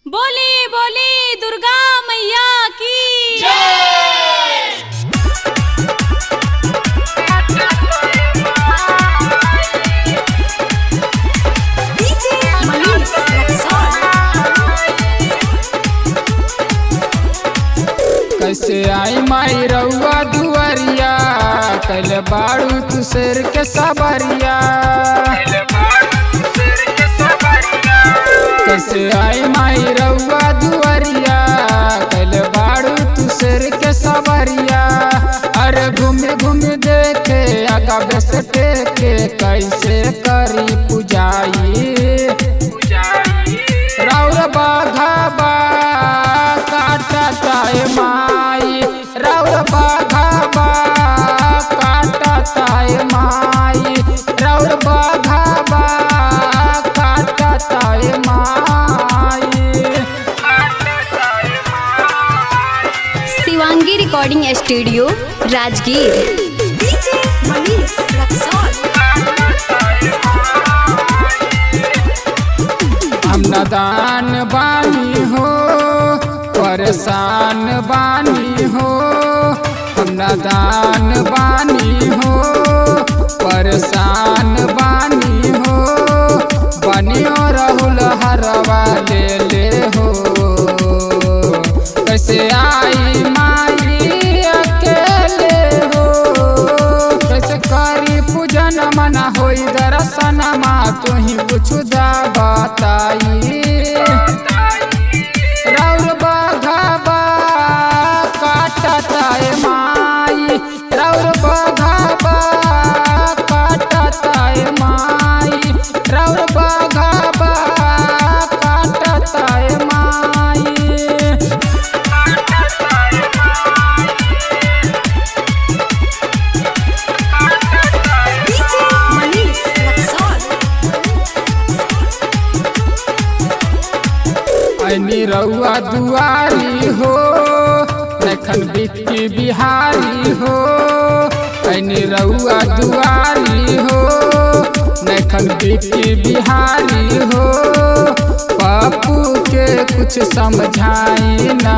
बोली बोली दुर्गा मैया की कैसे आई माई रउआ दुआरिया कैले बाड़ू तू शेर के सबरिया कैसे आई माई रउआ दुआरिया कैले बाड़ू तू शेर के सबरिया अरे घूमे घूमे देखे आगा बेस टेके कैसे करी पुजाई राउर बाघाबा काटताए माई राउर बाघाबा काटताए माई राउर बाघाबा काटताए माई शिवांगी रिकॉर्डिंग स्टूडियो राजगीर हम नदान बानी हो परेशान बानी हो हम नदान बानी हो परेशान बानी हो बनियो राहुल हरवा ले ले हो कैसे आई माई अकेले हो कैसे करी पूजन मना होई दर्शन मा तुही कुछ दा बताई राउर बाघाबा काटताए माई राउर बाघाबा काटताए माई राउर बाघाबा काटताए माई ऐनी रउआ दुआरी हो नखन बिक्की बिहारी हो ऐनी रउआ दुआरी हो नखन बिक्की बिहारी हो पप्पू के कुछ समझाई ना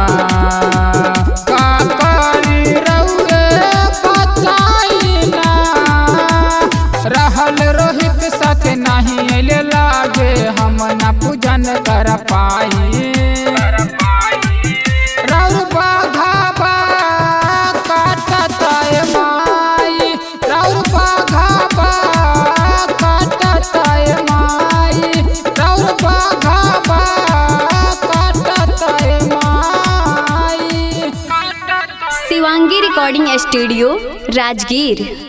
का करी रउए बताई ना रहल रोहित साथ नहीं अले लागे हम न पूजन कर पाई राउर बाघाबा काटताए माई राउर बाघाबा काटताए माई राउर बाघाबा काटताए माई शिवांगी रिकॉर्डिंग स्टूडियो राजगीर